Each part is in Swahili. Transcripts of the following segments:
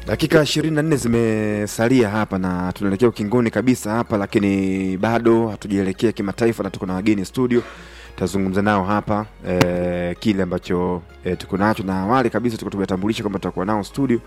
Dakika ishirini na nne zimesalia hapa na tunaelekea ukingoni kabisa hapa, lakini bado hatujaelekea kimataifa na tuko na wageni studio, tutazungumza nao hapa e, kile ambacho e, tuko nacho, na awali kabisa tuko tumetambulisha kwamba tutakuwa nao studio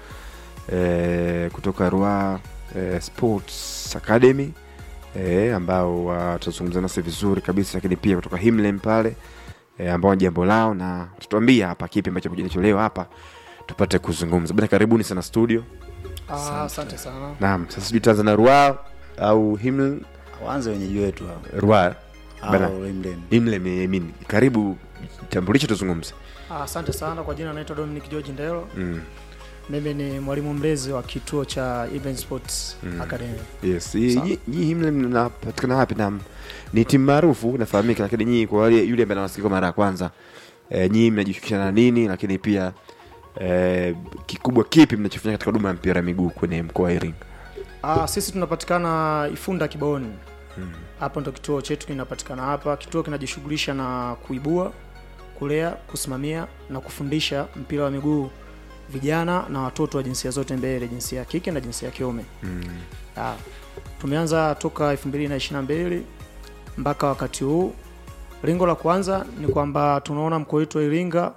e, kutoka Rua e, Sports Academy e, ambao watazungumza nasi vizuri kabisa, lakini pia kutoka Himlem pale e, ambao ni jambo lao, na tutatuambia hapa kipi ambacho kinacholewa hapa tupate kuzungumza bana. Karibuni sana studio. Ah, asante sana. Naam, sasa sijui tuanze na Rua au Himlem. Waanze wenyeji wetu hao. Rua bana, Au Rimden. Himlem, I mean, karibu tambulisho, tuzungumze. Ah, asante sana kwa jina naitwa Dominic George Ndelo. Mm. Mimi ni mwalimu mlezi wa kituo cha Event Sports Mm. Academy. Yes, hii- Sawa. nyi nyi Himlem mnapatikana wapi? Na ni timu maarufu nafahamika, lakini nyinyi kwa wale yule ambaye anawasikia kwa mara ya kwanza e, nyinyi mnajishughulisha na nini, lakini pia e, kikubwa kipi mnachofanya katika huduma ya mpira wa miguu kwenye mkoa wa Iringa? Ah, sisi tunapatikana Ifunda Kibaoni. Hapo ndo kituo chetu kinapatikana hapa. Kituo kinajishughulisha na kuibua, kulea, kusimamia na kufundisha mpira wa miguu vijana na watoto wa jinsia zote mbele, jinsia ya kike na jinsia ya kiume. Mm. Ah, tumeanza toka 2022 mpaka wakati huu. Lengo la kwanza ni kwamba tunaona mkoa wetu wa Iringa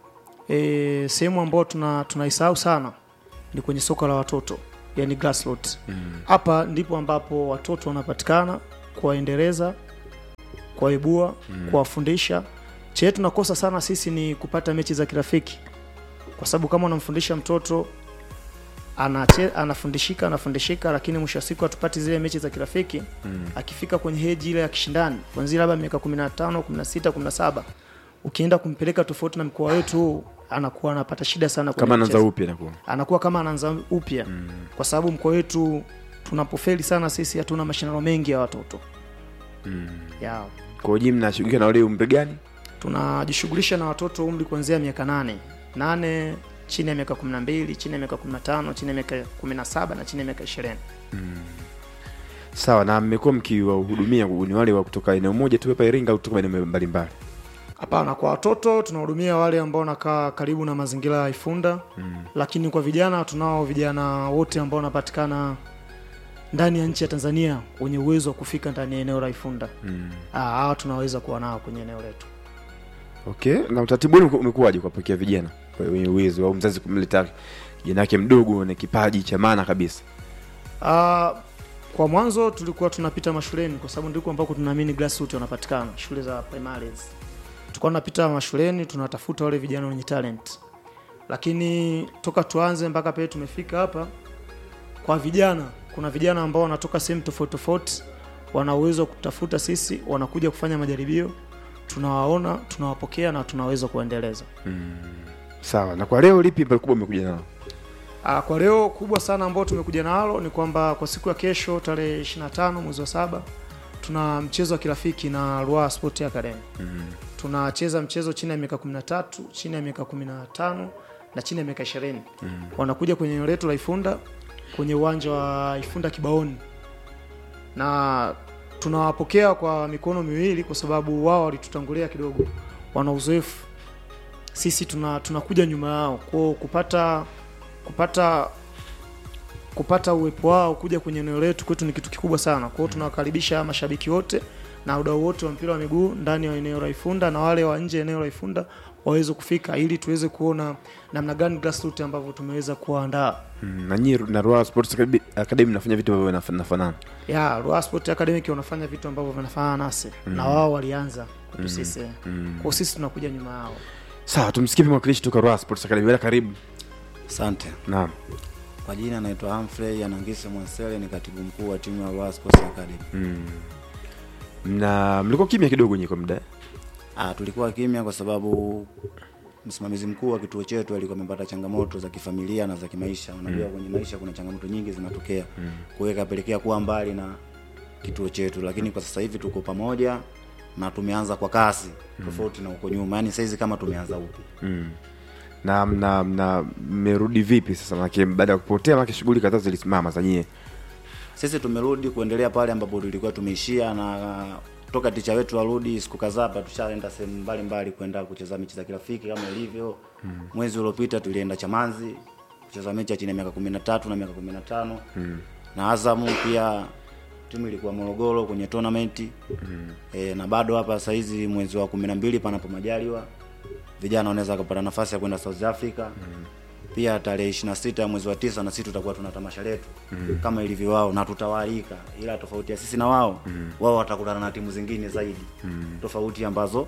e, sehemu ambayo tuna tunaisahau sana ni kwenye soka la watoto, yani grassroots. Mm. Hapa ndipo ambapo watoto wanapatikana, kuwaendeleza, kuwaibua, kuwafundisha. Che tunakosa sana sisi ni kupata mechi za kirafiki, kwa sababu kama unamfundisha mtoto anache, anafundishika anafundishika, lakini mwisho wa siku hatupati zile mechi za kirafiki. Mm. Akifika kwenye heji ile ya kishindani kuanzia labda miaka 15, 16, 17 ukienda kumpeleka tofauti na mkoa wetu huu, anakuwa anapata shida sana kwenye Kama anaanza kucheza upya nakuwa anakuwa kama anaanza upya Mm. kwa sababu mkoa wetu tunapofeli sana sisi, hatuna mashindano mengi ya watoto Mm. ya Kwa hiyo nyinyi mnashughulika na wale umri gani? tunajishughulisha na watoto umri kuanzia miaka nane nane chini ya miaka 12 chini ya miaka 15 chini ya miaka 17 na chini ya miaka 20 Sawa, na mmekuwa mkiwahudumia ni wale wa kutoka eneo moja tu hapa Iringa au kutoka maeneo mbalimbali? Hapana, kwa watoto tunahudumia wale ambao wanakaa karibu na mazingira ya Ifunda Mm. lakini kwa vijana tunao vijana wote ambao wanapatikana ndani ya nchi ya Tanzania wenye uwezo wa kufika ndani ya eneo la Ifunda. Mm. Ah, hawa tunaweza kuwa nao kwenye eneo letu. Okay, na utaratibu wenu umekuwaje kuwapokea vijana wenye uwezo au mzazi kumleta kijana yake mdogo na kipaji cha maana kabisa? Ah, kwa mwanzo tulikuwa tunapita mashuleni kwa sababu ndiko ambako tunaamini grassroots wanapatikana, shule za primaries. Tulikuwa tunapita mashuleni tunatafuta wale vijana wenye talent. Lakini toka tuanze mpaka pale tumefika hapa kwa vijana, kuna vijana ambao wanatoka sehemu tofauti tofauti, wana uwezo wa kutafuta sisi, wanakuja kufanya majaribio, tunawaona, tunawapokea na tunaweza kuendeleza. Sawa, na kwa leo lipi ambalo kubwa umekuja nalo? Ah, kwa leo kubwa sana ambao tumekuja nalo ni kwamba kwa siku ya kesho tarehe 25 mwezi wa saba tuna mchezo wa kirafiki na Ruaha Sport Academy. Tunacheza mchezo chini ya miaka 13, chini ya miaka 15 na chini ya miaka 20. Wanakuja kwenye eneo letu la Ifunda kwenye uwanja wa Ifunda Kibaoni. Na tunawapokea kwa mikono miwili kwa sababu wao walitutangulia kidogo. Wana uzoefu. Sisi tuna tunakuja nyuma yao. Kwa kupata kupata kupata uwepo wao kuja kwenye eneo letu kwetu ni kitu kikubwa sana. Kwa hiyo tunawakaribisha mashabiki wote na wadau wote wa mpira wa miguu ndani ya eneo la Ifunda na wale wa nje ya eneo la Ifunda waweze kufika ili tuweze kuona namna gani grassroots ambavyo tumeweza kuandaa. Mm, na nyinyi na Ruaha Sports Academy- Academy mnafanya vitu ambavyo vinaf- vinafanana. Ya, Ruaha Sport Academy wanafanya vitu ambavyo vinafanana nasi na wao walianza kwetu sisi. Kwa hiyo sisi tunakuja nyuma yao. Sawa, tumsikie mwakilishi kutoka Ruaha Sports Academy. Bwana, karibu. Asante. Naam. Kwa jina naitwa Humphrey Anangise Mwansele, ni katibu mkuu wa timu ya Ruaha Sports Academy. Mm. Na mlikuwa kimya kidogo nyinyi kwa muda. eh? Ah, tulikuwa kimya kwa sababu msimamizi mkuu wa kituo chetu alikuwa amepata changamoto za kifamilia na za kimaisha. Unajua kwenye maisha kuna changamoto nyingi zinatokea. Kwa hiyo ikapelekea kuwa mbali na kituo chetu, lakini kwa sasa hivi tuko pamoja na tumeanza kwa kasi tofauti na huko nyuma. Yaani saizi kama tumeanza upya. Mm. Na mna mna mmerudi vipi sasa? Maana baada ya kupotea, maana shughuli kadhaa zilisimama za nyie. Sisi tumerudi kuendelea pale ambapo tulikuwa tumeishia, na toka ticha wetu arudi, siku kadhaa hapa tushaenda sehemu mbalimbali kwenda kucheza mechi za kirafiki kama ilivyo. Mwezi uliopita tulienda Chamazi kucheza mechi ya chini ya miaka kumi na tatu na miaka kumi na tano na Azamu pia timu ilikuwa Morogoro kwenye tournament e, na bado hapa sasa hizi mwezi wa kumi na mbili panapo majaliwa vijana wanaweza kupata nafasi ya kwenda South Africa pia tarehe 26 ya mwezi wa tisa na sisi tutakuwa tuna tamasha letu kama ilivyo wao na tutawaalika, ila tofauti ya sisi na wao wao watakutana na timu zingine zaidi tofauti ambazo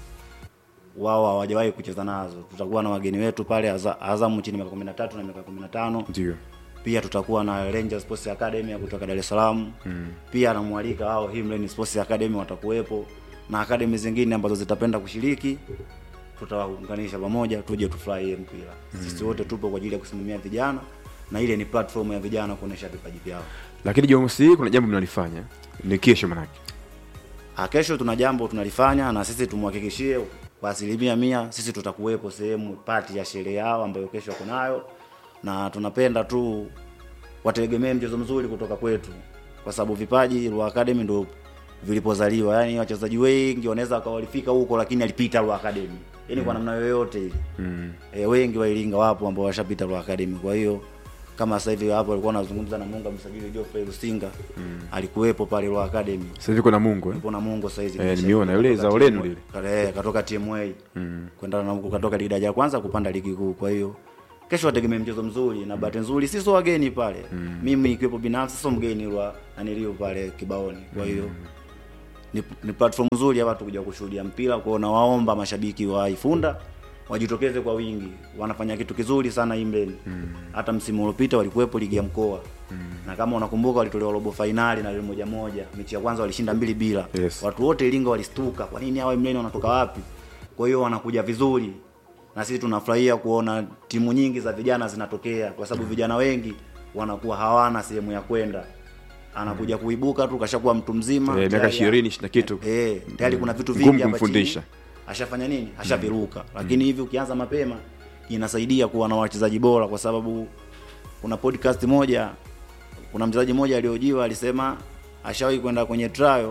wao hawajawahi kucheza nazo. Tutakuwa na wageni wetu pale Aza- Azamu chini ya miaka 13 na miaka 15 ndio pia tutakuwa na Ranger Sports Academy ya kutoka Dar es Salaam mm. pia namwalika wao Himlen Sports Academy watakuwepo na akademi zingine ambazo zitapenda kushiriki tutawaunganisha pamoja tuje tufurahie mpira sisi wote tupo kwa ajili ya kusimamia vijana na ile ni platform ya vijana kuonesha vipaji vyao lakini jumamosi hii kuna jambo mnalifanya ni kesho manake Ah, kesho tuna jambo tunalifanya na sisi tumhakikishie kwa asilimia mia sisi tutakuwepo sehemu pati ya sherehe yao ambayo kesho wako nayo na tunapenda tu wategemee mchezo mzuri kutoka kwetu kwa sababu vipaji Ruaha Academy ndo vilipozaliwa yani wachezaji wengi wanaweza wakawa walifika huko lakini alipita Ruaha Academy yani kwa namna yoyote ile mm. e, wengi wa Iringa wapo ambao washapita Ruaha Academy kwa hiyo kama sasa hivi hapo alikuwa anazungumza na Munga msajili Geoffrey Lusinga mm. alikuwepo pale Ruaha Academy sasa hivi kuna mungu eh? Yupo na Mungu sasa hizi. Eh, nimeona yule zao lenu lile. Kale katoka TMA. Mm. Kwenda na katoka ligi daraja ya kwanza kupanda ligi kuu. Kwa hiyo kesho wategemee mchezo mzuri na bahati nzuri sisi wageni pale. Mimi ikiwepo binafsi sio mgeni wa anilio pale kibaoni. Kwa hiyo ni, ni platform nzuri ya watu kuja kushuhudia mpira. Kwa hiyo nawaomba mashabiki wa Ifunda wajitokeze kwa wingi. Wanafanya kitu kizuri sana Imleni. Hata msimu uliopita walikuwepo ligi ya mkoa. Na kama unakumbuka walitolewa robo fainali na ile moja moja. Mechi ya kwanza walishinda mbili bila. Yes. Watu wote Iringa walistuka. Kwa nini hawa Imleni wanatoka wapi? Kwa hiyo wanakuja vizuri. Na sisi tunafurahia kuona timu nyingi za vijana zinatokea kwa sababu vijana wengi wanakuwa hawana sehemu ya kwenda. Anakuja kuibuka tu kashakuwa mtu mzima. Eh, miaka tayari- ishirini ishirini na kitu Eh, tayari kuna vitu Ngumu vingi hapa kumfundisha. chini. Ashafanya nini? Ashaviruka. Lakini hivi ukianza mapema inasaidia kuwa na wachezaji bora kwa sababu kuna podcast moja kuna mchezaji mmoja aliojiwa alisema ashawahi kwenda kwenye trial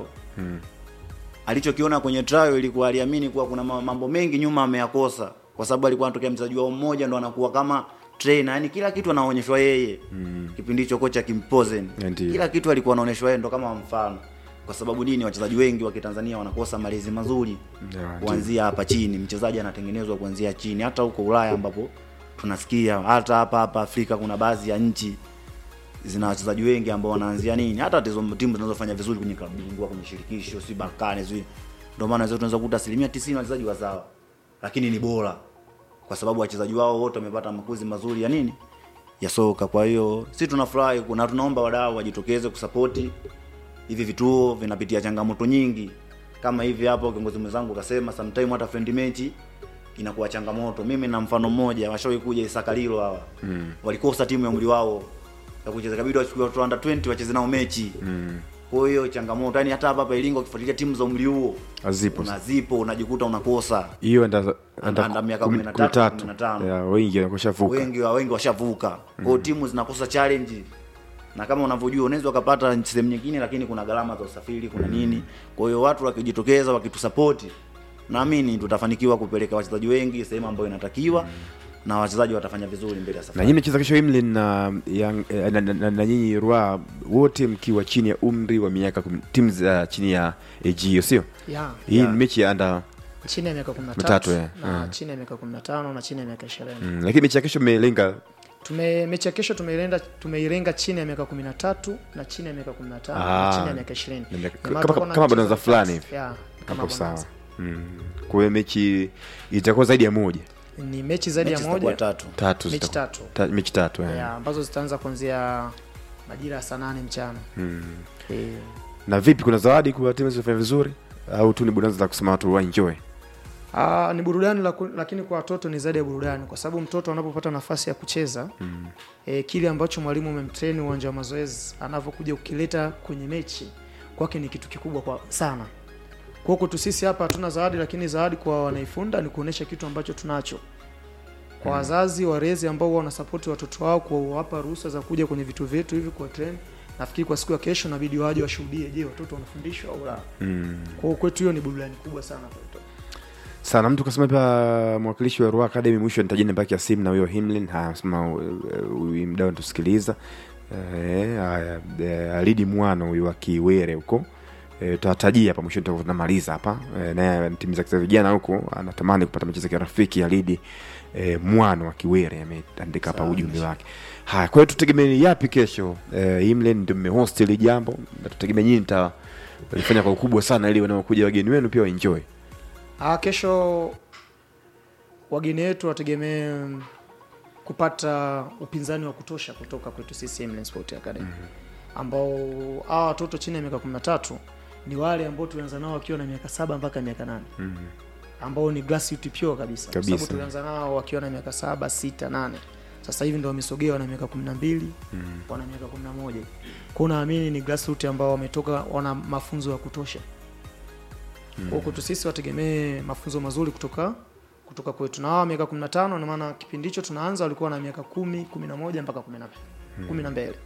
alichokiona kwenye trial ilikuwa aliamini kuwa kuna ma- mambo mengi nyuma ameyakosa kwa sababu alikuwa anatokea mchezaji wao mmoja ndo anakuwa kama trainer yani kila kitu anaonyeshwa yeye mm. kipindi hicho kocha Kimpozen Ndiyo. kila kitu alikuwa anaonyeshwa yeye ndo kama mfano kwa sababu nini wachezaji wengi wa Kitanzania wanakosa malezi mazuri Yeah, ndiyo. kuanzia hapa chini mchezaji anatengenezwa kuanzia chini hata huko Ulaya ambapo tunasikia hata hapa hapa Afrika kuna baadhi ya nchi zina wachezaji wengi ambao wanaanzia nini hata tizo timu zinazofanya vizuri kwenye klabu bingwa kwenye shirikisho si Balkani si ndio maana zetu tunaweza kukuta asilimia 90 wachezaji wazawa lakini ni bora kwa sababu wachezaji wao wote wamepata makuzi mazuri ya nini ya soka kwa hiyo si tunafurahi na tunaomba wadau wajitokeze kusapoti hivi vituo vinapitia changamoto nyingi kama hivi hapo kiongozi mwenzangu kasema sometime hata friend mechi inakuwa changamoto mimi na mfano mmoja washawahi kuja Isakalilo hawa mm. walikosa timu ya umri wao ya kucheza kabidi wachukue watu under 20 wacheze nao mechi mm. kwa hiyo changamoto yani hata hapa hapa Iringa ukifuatilia timu za umri huo Hazipo. unazipo unajikuta unakosa hiyo anda Anda- anda miaka kumi- 13, kumi na tatu. 15. Yeah, wengi wanakoshavuka wengi wa wengi washavuka kwa hiyo timu zinakosa challenge na kama unavyojua unaweza ukapata sehemu nyingine lakini kuna gharama za usafiri kuna nini kwa hiyo watu wakijitokeza wakitusapoti naamini tutafanikiwa kupeleka wachezaji wengi sehemu ambayo inatakiwa na wachezaji watafanya vizuri mbele ya na safari nyinyi mnacheza kesho Imlin na, Young- eh, na, na, na, na nyinyi Rua wote mkiwa chini ya umri wa miaka kumi- timu za chini ya AG hiyo sio yeah. hii Yeah. ni mechi ya anda chini ya miaka Mitatu, 13 yeah. na Yeah. chini ya miaka 15 na chini ya miaka 20 mm, lakini mechi ya kesho mmelenga tume mechi ya kesho tumeilenga tumeilenga chini ya miaka 13 na chini ya miaka 15 Ah. na chini ya miaka 20 Na miaka- Ndio maana kama- tutakuwa na kama mchezo bonanza wa fulani tatu. hivi. yeah, kama hapo sawa bonanza. mm. kwa hiyo mechi itakuwa zaidi ya moja ni mechi zaidi mechi ya zitakuwa moja tatu tatu mechi zitakuwa- tatu ta, mechi tatu eh. yeah, ambazo zitaanza kuanzia majira ya saa nane mchana mm. Eh, na vipi kuna zawadi kwa timu zilizofanya vizuri au tu ni bonanza za kusema watu waenjoy Ah, ni burudani laku- lakini kwa watoto ni zaidi ya burudani kwa sababu mtoto anapopata nafasi ya kucheza mm. e, kile ambacho mwalimu amemtrain uwanja wa mazoezi anavyokuja kukileta kwenye mechi kwake ni kitu kikubwa kwa sana kwa huku tu sisi hapa hatuna zawadi lakini zawadi kwa wanaifunda ni kuonesha kitu ambacho tunacho kwa wazazi walezi ambao huwa wanasapoti watoto wao kuwapa ruhusa za kuja kwenye vitu vyetu hivi kwa train nafikiri kwa siku ya kesho inabidi waje washuhudie je watoto wanafundishwa au la mm. kwa hiyo kwetu hiyo ni burudani kubwa sana kwa watoto sana mtu kasema pia mwakilishi wa Ruaha Academy mwisho nitajeni namba yake ya simu na huyo Himlin haya sema huyu mdau anatusikiliza eh haya eh, alidi mwana huyu wa Kiwere huko eh tutatajia hapa mwisho tunamaliza hapa eh, naye timu za za vijana huko anatamani kupata michezo ya rafiki alidi eh, mwana wa Kiwere ameandika hapa Sawa, ujumbe wake haya kwa hiyo tutegemee yapi kesho eh, Himlin ndio mmehost ile jambo na tutegemee nyinyi mta walifanya kwa ukubwa sana ili wanaokuja wageni wenu pia waenjoy Ah, kesho wageni wetu wategemee mm, kupata upinzani wa kutosha kutoka kwetu sisi Eminence Sport Academy ambao hawa watoto chini ya miaka 13 ni wale ambao tulianza nao wakiwa na miaka saba mpaka miaka nane ambao ni grassroots pure kabisa, kwa Kabisa. sababu tulianza nao wakiwa na miaka saba sita nane sasa hivi ndo wamesogea wana miaka 12 wana miaka 11 kwa naamini ni grassroots ambao wametoka wana mafunzo ya kutosha kwa kwetu sisi wategemee mafunzo mazuri kutoka kutoka kwetu na hawa miaka 15 na maana kipindi hicho tunaanza walikuwa na miaka 10 11 mpaka 10 kumi na mbele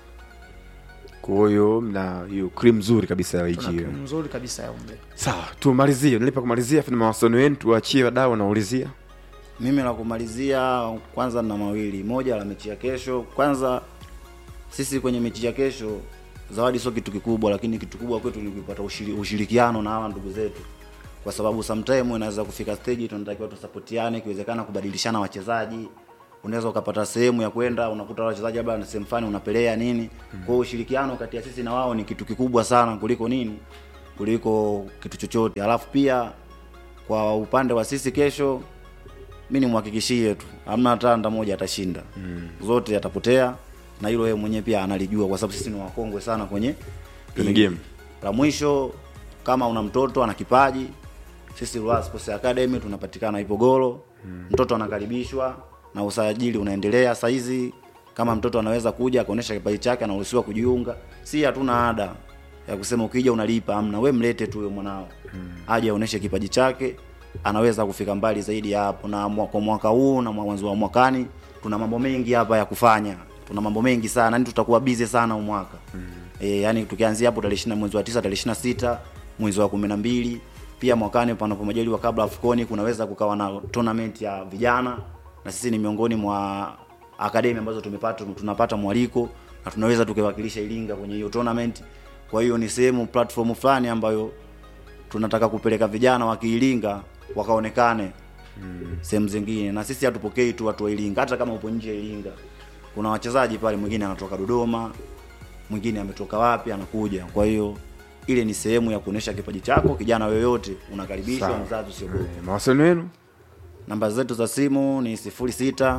kwa hiyo mna hiyo cream nzuri kabisa ya tuna wiki hiyo timu nzuri kabisa ya umri sawa tumalizie nilipa kumalizia funa mawasiliano yenu tuachie wadau wanaulizia mimi la kumalizia kwanza na mawili moja la mechi ya kesho kwanza sisi kwenye mechi ya kesho zawadi sio kitu kikubwa lakini kitu kubwa kwetu ni kupata ushiri, ushirikiano na hawa ndugu zetu kwa sababu sometime unaweza kufika stage tunatakiwa tusapotiane ikiwezekana kubadilishana wachezaji unaweza ukapata sehemu ya kwenda unakuta wale wachezaji labda na sehemu fulani unapelea nini kwa hiyo ushirikiano kati ya sisi na wao ni kitu kikubwa sana kuliko nini kuliko kitu chochote alafu pia kwa upande wa sisi kesho mi nimhakikishie tu hamna hata anda moja atashinda mm. zote atapotea na hilo yeye mwenyewe pia analijua kwa sababu sisi ni wakongwe sana kwenye Kwenye hii. game. la mwisho kama una mtoto ana kipaji sisi Ruaha Sports Academy tunapatikana Ipogoro mm. mtoto anakaribishwa na usajili unaendelea saizi kama mtoto anaweza kuja akaonyesha kipaji chake anaruhusiwa kujiunga si hatuna ada ya kusema ukija unalipa amna we mlete tu huyo mwanao mm. aje aoneshe kipaji chake anaweza kufika mbali zaidi ya hapo na mwa- kwa mwaka huu na mwanzo wa mwakani tuna mambo mengi hapa ya kufanya tuna mambo mengi sana yani tutakuwa busy sana huu mwaka mm. e, yani tukianzia hapo tarehe 20 mwezi wa 9 tarehe 26 mwezi wa 12 pia mwakani panapo majaliwa kabla afukoni kunaweza kukawa na tournament ya vijana na sisi ni miongoni mwa akademi ambazo tumepata tunapata mwaliko na tunaweza tukiwakilisha Iringa kwenye hiyo tournament. Kwa hiyo ni sehemu platform fulani ambayo tunataka kupeleka vijana wa Kiiringa wakaonekane mm. sehemu zingine, na sisi hatupokei tu watu wa Iringa, hata kama upo nje ya Iringa. Kuna wachezaji pale, mwingine anatoka Dodoma, mwingine ametoka wapi, anakuja. Kwa hiyo ile ni sehemu ya kuonesha kipaji chako. Kijana yoyote unakaribishwa, Sawa. mzazi usiogope. Eh, mawasiliano yenu Namba zetu za simu ni 06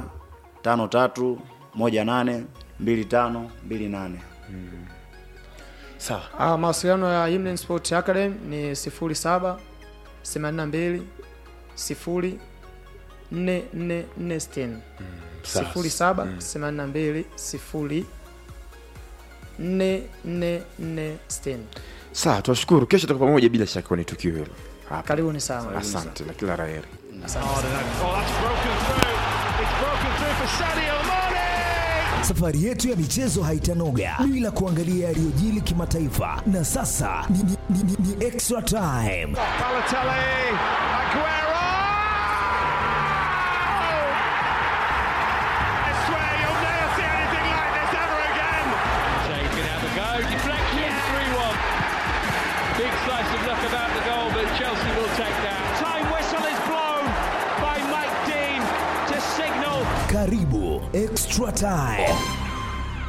53 18 25 28. sawa Ah, mawasiliano ya Himlen Sport Academy ni 07 82 0 444 sawa. 07 82 0 444 sawa tuwashukuru kesho tutakuwa pamoja bila shaka kwenye tukio hilo hapa karibuni sana asante na kila la heri Oh, that's broken through. It's broken through for Sadio Mane. Safari yetu ya michezo haitanoga bila kuangalia yaliyojili kimataifa, na sasa ni, ni, ni, ni, ni extra time. Balotelli, Aguero. I swear you'll never see anything like this ever again. Shea can have a go. Deflection, 3 1. Big slice of luck about the goal, but Chelsea will take that. Time whistle is blown by Mike Dean to signal Karibu extra time.